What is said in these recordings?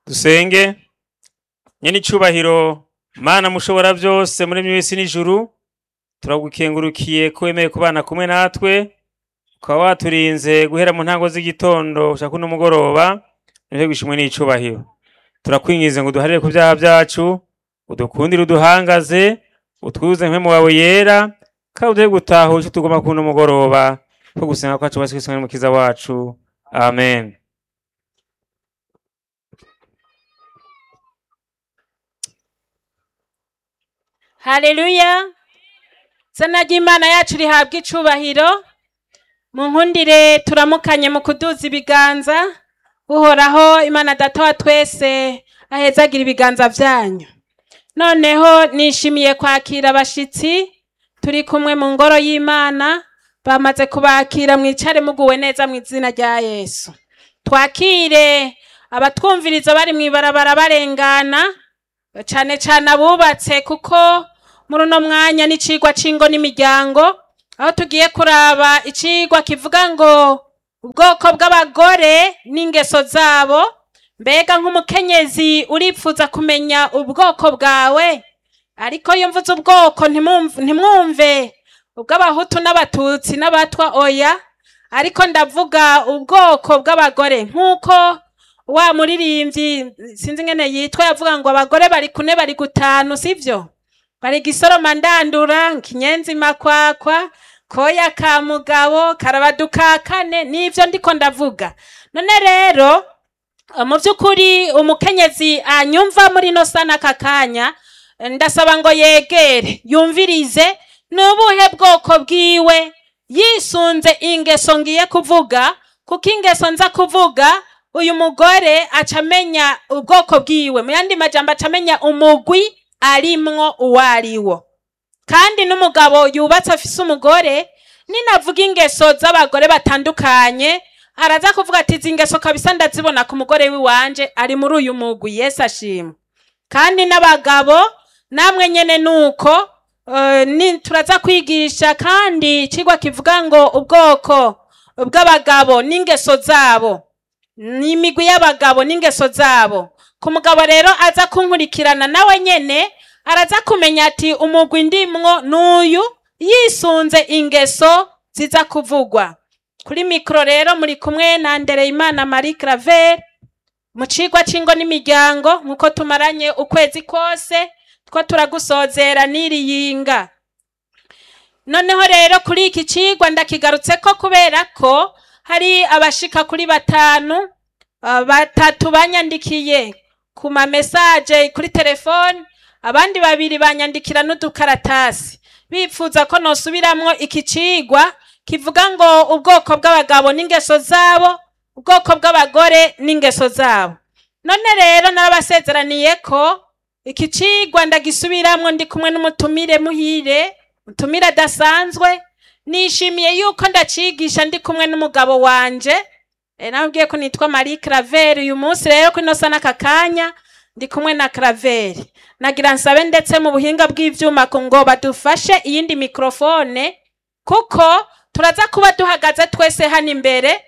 dusenge nyene icubahiro mana mushobora byose muri mwisi n'ijuru turagukengurukiye ko wemeye kubana kumwe natwe ukaba waturinze guhera mu ntango z'igitondo ushaka kuno mugoroba niho gushimwe n'icubahiro turakwingize ngo uduharire ku byaha byacu udukundire uduhangaze utwuze nk'emu wawe yera kandi uduhe gutaha icyo tugomba kuno mugoroba ko gusenga kwacu basi kwisanga n'umukiza wacu amen haleluya zina ry'imana yacu rihabwa icubahiro mu nkundire turamukanye mu kuduza ibiganza uhoraho imana data wa twese ahezagira ibiganza byanyu noneho nishimiye kwakira abashitsi turi kumwe mu ngoro y'imana bamaze kubakira mwicare muguwe neza mu izina rya yesu twakire abatwumviriza bari mu ibarabara barengana cane cane abubatse kuko muri uno mwanya n'icigwa c'ingo n'imiryango aho tugiye kuraba icigwa kivuga ngo ubwoko bw'abagore n'ingeso zabo mbega nk'umukenyezi uripfuza kumenya ubwoko bwawe ariko iyo mvuze ubwoko ntimwumv- ntimwumve ubw'abahutu n'abatutsi n'abatwa oya ariko ndavuga ubwoko bw'abagore nk'uko wa muririmbyi sinzi ngene yitwa yavuga ngo abagore bari kune bari gutanu sivyo bari gisoroma ndandura kinyenzi makwakwa koya ka mugabo karabaduka kane nivyo ndiko ndavuga none rero eh, mu vy'ukuri umukenyezi anyumva muri no sana aka kanya eh, ndasaba ngo yegere yumvirize ni ubuhe bwoko bwiwe yisunze ingeso ngiye kuvuga kuko ingeso nza kuvuga uyu mugore aca amenya ubwoko bwiwe mu yandi majambo aca amenya umugwi arimwo uwo ariwo kandi n'umugabo yubatse afise umugore ninavuga ingeso z'abagore batandukanye araza kuvuga ati izi ngeso kabisa ndazibona ku mugore w'iwanje ari muri uyu mugwi yesu ashimwe kandi n'abagabo namwe nyene nuko eh, ni turaza kwigisha kandi icigwa kivuga ngo ubwoko bw'abagabo n'ingeso zabo ni imigwi y'abagabo n'ingeso zabo ku mugabo rero aza kunkurikirana nawe nyene araza kumenya ati umugwi ndimwo n'uyu yisunze ingeso ziza kuvugwa kuri mikoro rero muri kumwe na Ndereyimana Marie Claver mu cigwa c'ingo n'imiryango nk'uko tumaranye ukwezi kose two turagusozera n'iriyinga noneho rero kuri iki cigwa ndakigarutseko kubera ko hari abashika kuri batanu uh, batatu banyandikiye ku ma message kuri telefone abandi babiri banyandikira n'udukaratasi bipfuza ko nosubiramwo iki cigwa kivuga ngo ubwoko bw'abagabo n'ingeso zabo ubwoko bw'abagore n'ingeso zabo none rero narabasezeraniye ko iki cigwa ndagisubiramwo ndi kumwe n'umutumire muhire mutumire adasanzwe nishimiye yuko ndacigisha ndi kumwe n'umugabo wanje e, nabwiye ko nitwa Marie Claver uyu munsi rero ko inosa n'aka kanya ndi kumwe na Claver nagira nsabe ndetse mu buhinga bw'ivyuma ko ngo badufashe iyindi mikrofone kuko turaza kuba duhagaze twese hano imbere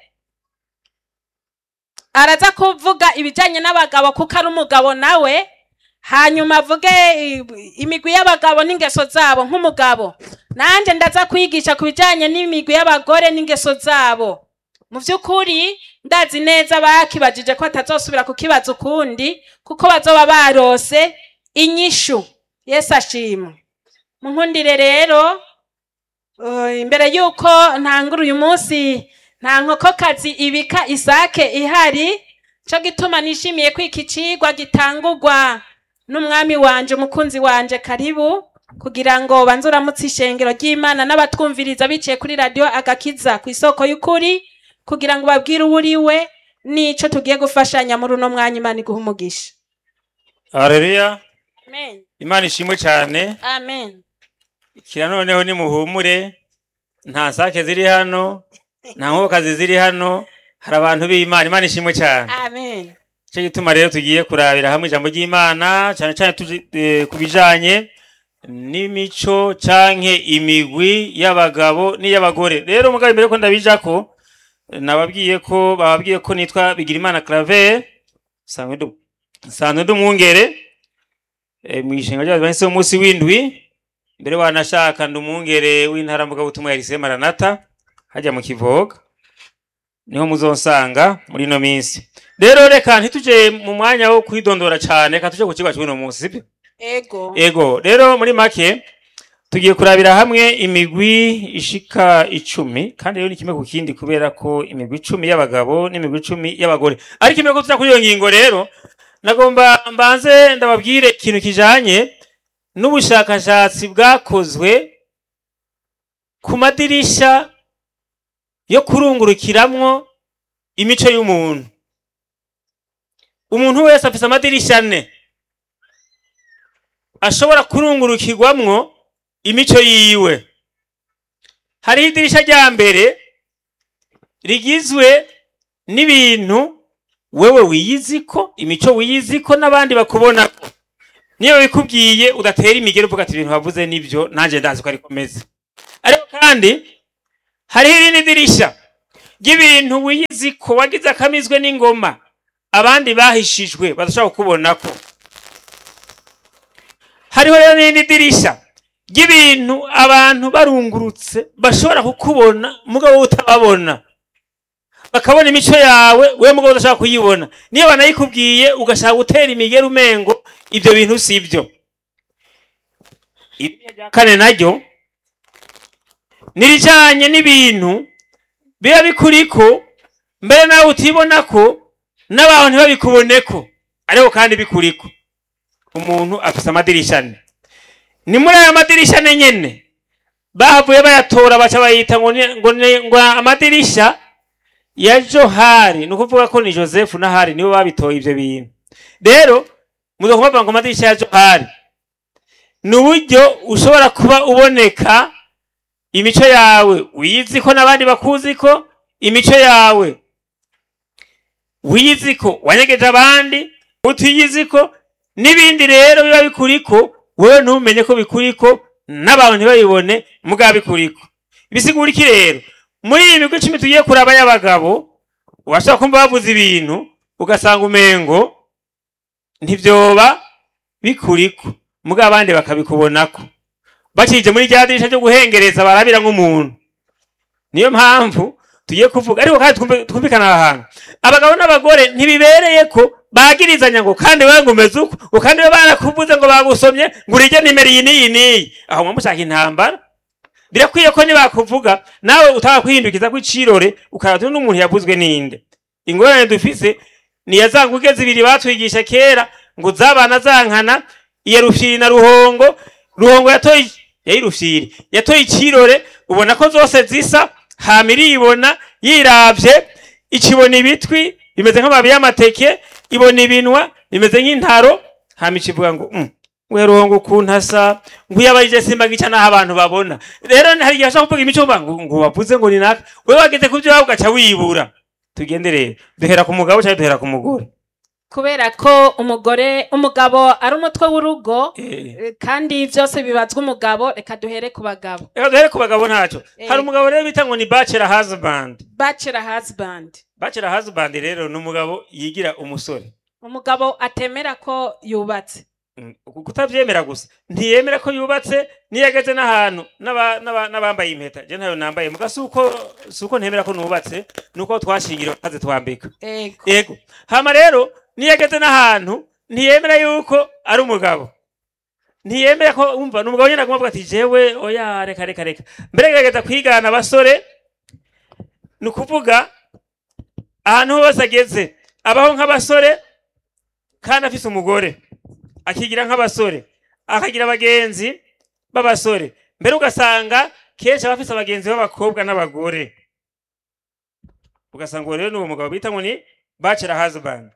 araza kuvuga ibijanye n'abagabo kuko ari umugabo nawe hanyuma avuge i- imigwi y'abagabo n'ingeso zabo nk'umugabo nanje ndaza kwigisha ku bijanye n'imigwi y'abagore n'ingeso zabo mu vy'ukuri ndazi neza bakibajije ko atazosubira kukibaza ukundi kuko bazoba barose inyishu yesu ashimwe munkundire rero uh, imbere yuko ntangura uyu munsi nta nkokokazi ibika isake ihari co gituma nishimiye ko iki cigwa gitangurwa n'umwami wanje umukunzi wanje karibu kugira ngo banze uramutse ishengero ry'imana n'abatwumviriza biciye kuri radiyo agakiza ku isoko y'ukuri kugira ngo babwire uwo uri we n'ico tugiye gufashanya muri uno mwanya imana iguha umugisha haleluya amen imana ishimwe cyane amen kira noneho nimuhumure nta sake ziri hano nta nkokokazi ziri hano hari abantu b'imana imana ishimwe cyane amen cyo gituma rero tugiye kurabira hamwe ijambo ry'imana cyane cyane tuji- eh, ku bijanye n'imico canke imigwi y'abagabo n'iy'abagore rero mugabo imbere ko ndabijako nababwiye ko bababwiye ko nitwa Bigirimana Claver sangwe ndu nsanzwe ndi umwungere eh, mw'ishinga ry'abadiventiste b'umunsi w'indwi mbere wanashaka ndi umwungere w'intara mvugabutumwa ya Lycée Maranatha hajya mu Kivoga niho muzonsanga muri ino minsi rero reka ntituje mu mwanya wo kwidondora cane reka tuje ku kigo cy'uno munsi sibyo ego ego rero muri make tugiye kurabira hamwe imigwi ishika icumi kandi rero ni kimwe ku kindi kubera ko imigwi icumi y'abagabo n'imigwi icumi y'abagore ariko imwe ko tuza kuri iyo ngingo rero nagomba mbanze ndababwire ikintu kijanye n'ubushakashatsi bwakozwe ku madirisha yo kurungurukiramwo imico y'umuntu umuntu wese afise amadirisha ane ashobora kurungurukirwamwo imico yiwe hariho idirisha rya mbere rigizwe n'ibintu wewe wiyiziko imico wiyiziko n'abandi bakubonako niyo bikubwiye udatera imigero uvuga ati ibintu wavuze nibyo nanjye ndazi ko ariko meze ariko kandi hariho irindi dirisha ry'ibintu wiyiziko wagize akamizwe n'ingoma abandi bahishijwe badashobora kukubonako hariho rero n'irindi dirisha ry'ibintu abantu barungurutse bashobora kukubona mugabo wowe utababona bakabona imico yawe we mugabo udashaka kuyibona niyo banayikubwiye ugashaka gutera imigeri umengo ibyo bintu si byo Idirisha rya kane naryo nirijanye n'ibintu biba bikuriko mbere nawe utibona ko n'abantu ntibabikuboneko ariko kandi bikuriko umuntu afise amadirisha ane ni muri ayo madirisha ane nyene bahavuye bayatora baca bayita ngo ni- ngo ni- ngo amadirisha ya johari ni ukuvuga ko ni joseph na hari nibo babitoye ivyo bintu rero muza kubavuga ngo amadirisha ya johari ni uburyo ushobora kuba uboneka imico yawe wiyizi ko n'abandi bakuzi ko imico yawe wiyizi ko wanyegeje abandi utiyizi ko n'ibindi rero biba bikuriko wewe ntumenye ko bikuriko n'abantu ntibabibone mugabo bikuriko bisigura iki rero muri iyi migwi icumi tugiye kuraba y'abagabo washobora kumva bavuze ibintu ugasanga umengo ntibyoba bikuriko mugabo abandi bakabikubonako bakije muri rya dirisha ryo guhengereza barabira nk'umuntu niyo mpamvu tugiye kuvuga ariko kandi twumve- twumvikana aha hantu abagabo n'abagore ntibibereye ko bagirizanya ngo kandi wewe ngo umeze uko ngo kandi we barakuvuze ngo bagusomye ngo urige nimero iyi n'iyi n'iyi aho mwa mushaka intambara birakwiye ko nibakuvuga nawe utaka kwihindukiza ko icirore ukaraba n'umuntu yavuzwe ninde ingorane dufise ni ya za nguge zibiri batwigisha kera ngo zabana zankana iya rufyiri na ruhongo ruhongo yatoye yayi rufyiri yatoye icirore ubona ko zose zisa hama iribona yiravye ikibona ibitwi bimeze nk'amababi y'amateke ibona ibinwa bimeze nk'intaro hama ikivuga ngo mm, we ruhongo ukuntu asa ngo iyo abarije simba gica n'aho abantu babona rero hari igihe ashaka kuvuga imico uvuga ngo ngo wavuze ngo ni naka we wageze ku byo ugaca wibura tugende rero duhera ku mugabo cyangwa duhera ku mugore kubera ko umugore umugabo ari umutwe w'urugo Eh. eh, kandi byose bibazwa umugabo reka duhere ku bagabo reka duhere ku bagabo ntacyo Eh. hari umugabo rero bita ngo ni bachelor husband bachelor husband bachelor husband rero ni umugabo yigira umusore umugabo atemera ko yubatse Mm, uku kutavyemera gusa ntiyemera ko yubatse niyo ageze n'ahantu n'aba- n'aba- n'abambaye impeta je ntayo nambaye muga suko suko ntemera ko nubatse nuko twashingiriwe kaze twambika ego yego hama rero niyo ageze n'ahantu ntiyemera yuko ari umugabo ntiyemera ko umva ni umugabo nyine agomba avuga ati jewe oya reka reka reka mbere gerageza kwigana abasore ni ukuvuga ahantu hose ageze abaho nk'abasore kandi afise umugore akigira nk'abasore akagira abagenzi b'abasore mbere ugasanga kenshi aba afise abagenzi b'abakobwa n'abagore ugasanga uwo rero ni uwo mugabo bita ngo ni bachelor husband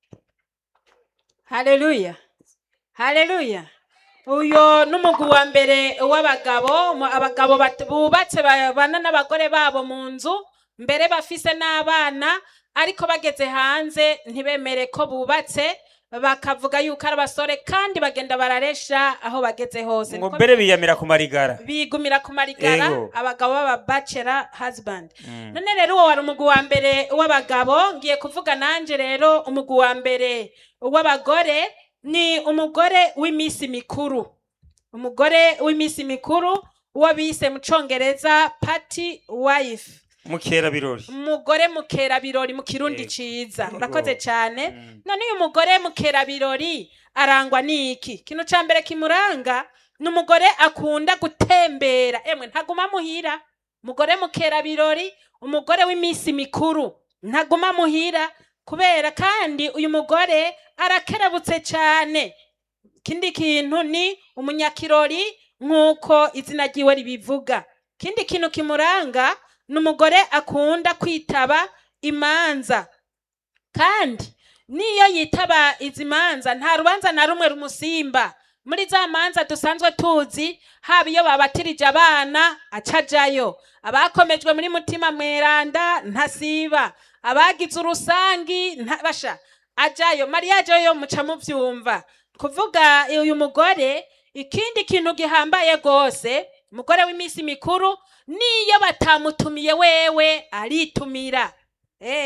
haleluya haleluya uyo n'umugwi wa mbere w'abagabo mu- abagabo bat- bubatse babana n'abagore babo mu nzu mbere bafise n'abana ariko bageze hanze ntibemere ko bubatse bakavuga yuko ari abasore kandi bagenda bararesha aho bageze hose ngo Niko mbere biyamira ku marigara bigumira ku marigara Ego. abagabo b'aba bachelor husband Mm. none rero uwo wari umugwi wa mbere w'abagabo ngiye kuvuga nanje rero umugwi wa mbere w'abagore ni umugore w'iminsi mikuru umugore w'iminsi mikuru uwo bise mu congereza party wife mukera birori umugore mukerabirori mu kirundi Ego. ciza Ego. urakoze cyane Mm. none uyu mugore mukerabirori arangwa n'iki ikintu ca mbere kimuranga ni umugore akunda gutembera emwe ntaguma muhira umugore mukerabirori umugore w'iminsi mikuru ntaguma muhira kubera kandi uyu mugore arakerebutse cyane ikindi kintu ni umunyakirori nk'uko izina ryiwe ribivuga ikindi kintu kimuranga ni umugore akunda kwitaba imanza kandi niyo yitaba izi manza nta rubanza na rumwe rumusimba muri za manza dusanzwe tuzi haba iyo babatirije abana acajayo abakomejwe muri mutima mweranda ntasiba abagize urusangi ntabasha ajayo mariyaje yo muca muvyumva kuvuga uyu mugore ikindi kintu gihambaye rwose umugore w'iminsi mikuru niyo batamutumiye wewe aritumira Eh,